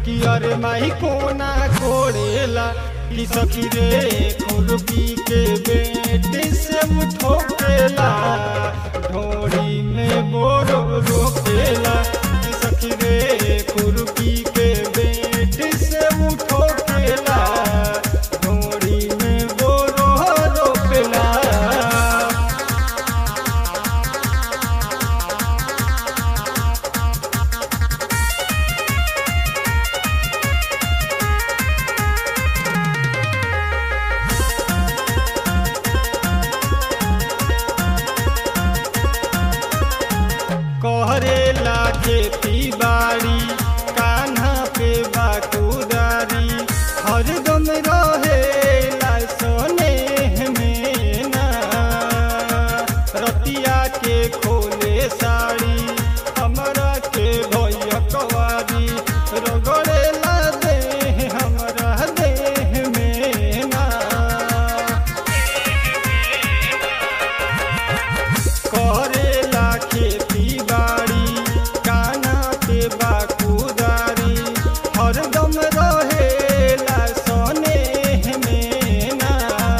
कि अरे माई कोना कोड़ेला कि सखी रे खुरपी के बेटे से उठोकेला ढोड़ी में बोरो रोकेला कि सखी रे खुरपी के बेटे से उठोकेला ढोड़ी में बोरो रोकेला कहरेला खेती बाड़ी कान्हा पे बाकुदारी हरदम रहेला सोने में ना रतिया के खोले साड़ी हमरा के भैया कवारी रगड़ेला देह हमरा देह में ना करेला खेती बाड़ी काना पे बाकुदारी हरदम रहेला सोने में ना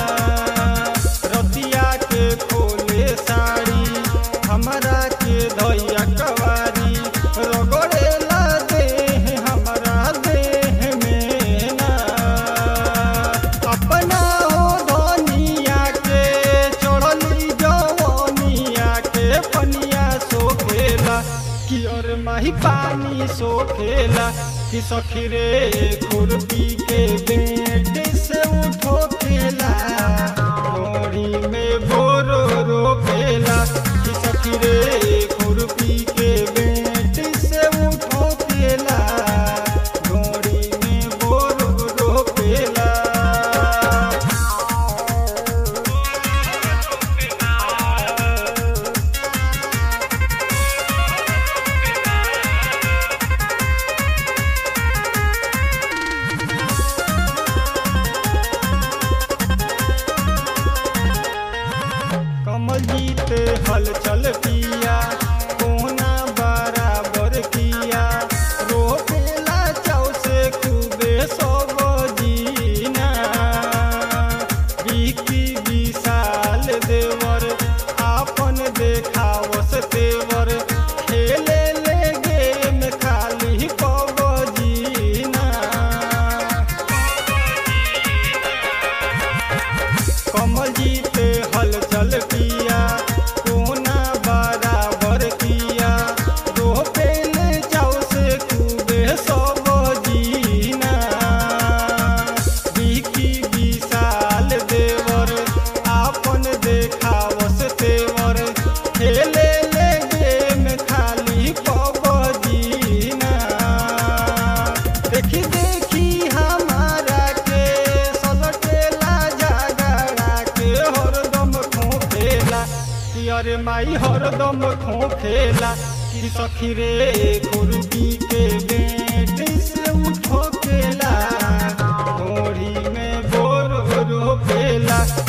रतिया के खोले साड़ी हमरा के धैया कवारी रगड़ेला देह हमरा देह में ना अपना हो धनिया के चढ़ली जवनिया के पनिया सोखेला कि और माही पानी सोखेला कि सखी रे खुरपी के बेटे से उठो खेला मोरी में बोरो रोपेला कि सखी रे खुरपी के बेटे से उठो खेला मोरी में बोरो रोपेला कमल जीत हलचल पिया कोना बराबर किया रोपेला चाव से खूबे सब जीना बिकी विशाल देवर आपन देखावस तेवर खेले ले गेम खाली कब जीना कमल जीते हलचल किया कोना बराबर किया दो पेल चाव से खूबे सब जीना बिकी विशाल देवर आपन देखावस तेवर खेले ले गेम खाली पब जीना देखी देखी हमारा के सलटेला झगड़ा के हरदम खोखेला कि अरे माई हरदम खोखेला कि सखी रे गुरुजी के बेटे से उठो केला घोड़ी में बोर रोपेला